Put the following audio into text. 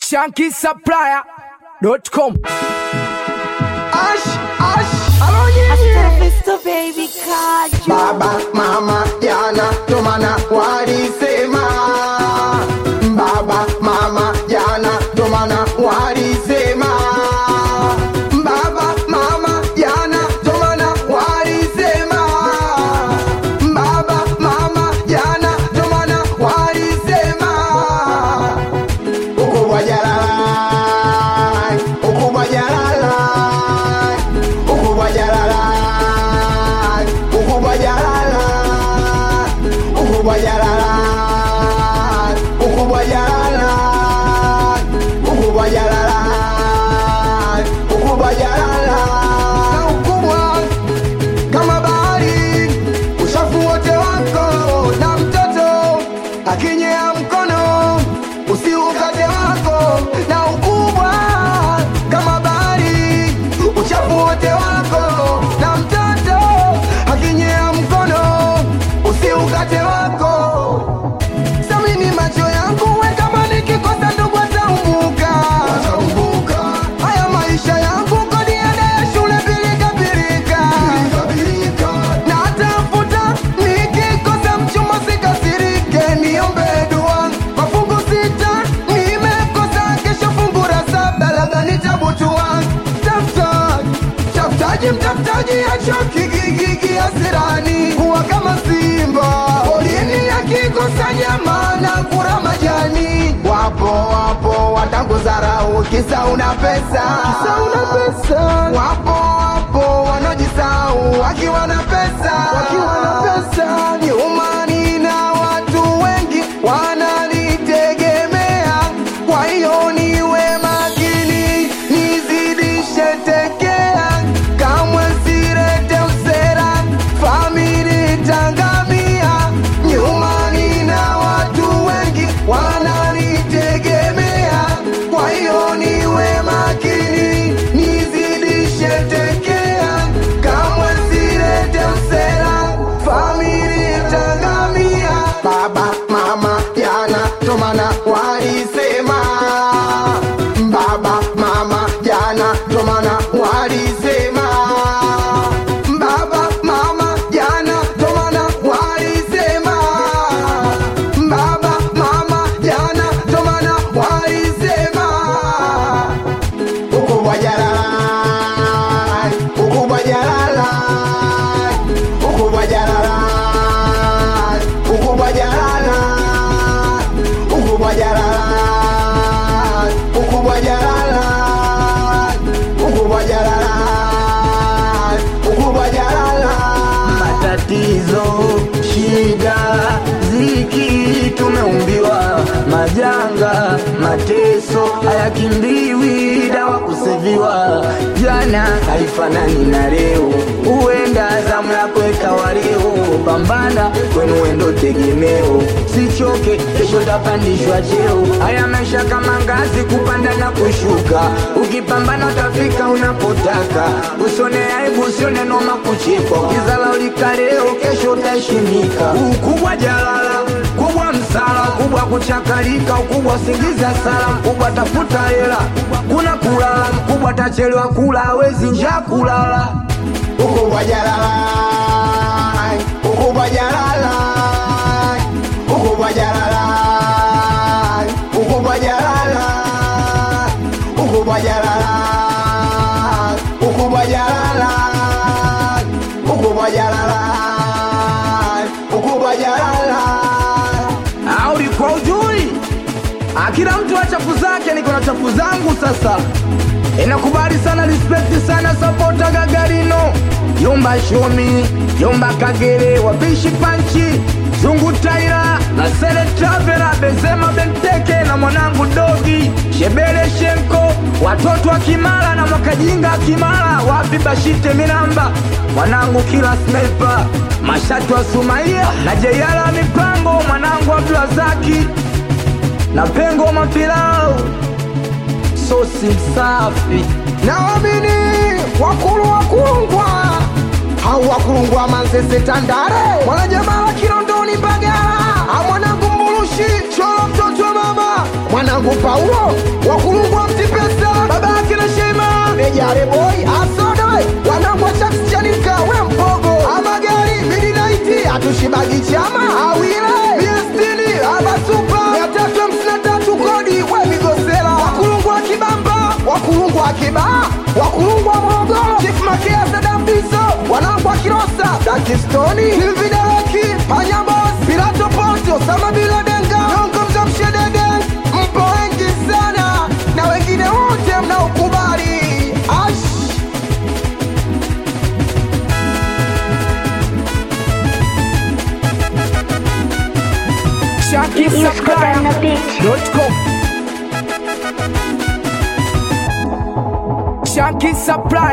shankisupplier.com. Ash, ash, alonye Mr. Baby Kaju. Baba, mama, jana, ndo maana walisema Baba, mama, jana, ndo maana walisema Baba, mama, jana, ndo maana walisema Baba, mama, jana, ndo maana walisema Ukubwa jalala, ukubwa jalala, ukubwa jalala, ukubwa jalala, ukubwa jalala, ukubwa jalala, ukubwa jalala, ukubwa jalala, na ukubwa kama bahari, uchafu wote wako na mtoto akinyea mkono usiukate wako na ukubwa kama bahari, uchafu wote wako na mtoto akinyea mkono usiukate wako. Samini macho yangu we kama nikikosa ndugu ataumbuka haya maisha yangu kodi ada ya shule pilika pilika na tafuta nikikosa mchumba sikasirike niombe dua mafungu sita nimekosa kesho fungu la saba labda nitabutua tafutaji tafutaji mtafutaji achoki gigigi asirani kuwa kama simba polini akikosa nyama na kura majani wapo wapo watanguzarau kisa una pesa kisa una pesa wapo wapo wanaojisau wakiwa na pesa wakiwa na pesa nyumani na watu wengi wananitegemea kwa hiyo niwe makini nizidishe tekea kamwe sirete usera famili tangamia nyumani na watu wengi wananitegemea kwa hiyo niwe makini nizidishe tekea kamwe sirete usera famili tangamia baba mama jana tomana walisema baba mama jana tomana walisema baba mama jana tomana walisema baba mama jana tomana walisema ukubwa jalala ukubwa jalala ukubwa jalala ukubwa jalala ukubwa jalala ukubwa jalala ukubwa jalala ukubwa jalala matatizo, shida, ziki, tumeumbiwa majanga, mateso hayakimbiwi, dawa kuseviwa. Jana haifanani na leo, huenda zamu yako ikawa leo. Pambana kwenu wendo tegemeo, sichoke, kesho tapandishwa cheo. Haya maisha kama ngazi, kupanda na kushuka, ukipambana utafika unapotaka. Usione aibu, usione noma kuchekwa, ukizala ulika leo, kesho utaheshimika. Ukubwa jalala, kubwa msala, kubwa kuchakalika, ukubwa singiza sala, mkubwa tafuta hela, kuna kulala, mkubwa tachelewa kula, hawezi njaa kulala. ukubwa jalala ukubwa jalala ukubwa jalala ukubwa jalala ukubwa jalala ukubwa jalala ukubwa jalala ukubwa jalala au ulikuwa ujui? Ah, Kila mtu na chafu zake, niko na chafu zangu sasa. Inakubali sana, respect sana, sapota Gagarino, Yomba Shomi, Yomba Kagere, wapishi panchi, Zungu Taira na Sele Travela, Benzema Benteke na mwanangu Dogi, Shebele Shenko, watoto wa Kimara na Mwakajinga Kimara, wapi Bashite Minamba, mwanangu kila sniper, Mashatu wa Sumaia na Jeyala Mipango, mwanangu Abdulazaki na Pengo Mapilau, sosi msafi naamini wakulu wakulungwa hau wakulungwa manzese tandare mwanajamaa wa kilondoni mbagala amwanangu mbulushi cholo mtoto wa mama mwanangu Paulo wakulungwa mtipesa baba yake na Shema Nejare boy asodoe wanangu wa Sharks Chanika we mpogo amagari midnight atushibagi chama awile miestini abasupa mia tatu hamsini na tatu kodi we migosela wakulungwa kibamba wakulungwa kibaa wakulungwa Morogoro Chief Makea Sadambiso wanangu wa Kilosa Dakistoni Silvidareki Panyabos Pilato Ponti Osama Bila Denga Nyongo Mzamshedege mpo wengi sana na wengine wote mnaokubali ash Shanky Supply.com Shanky Supply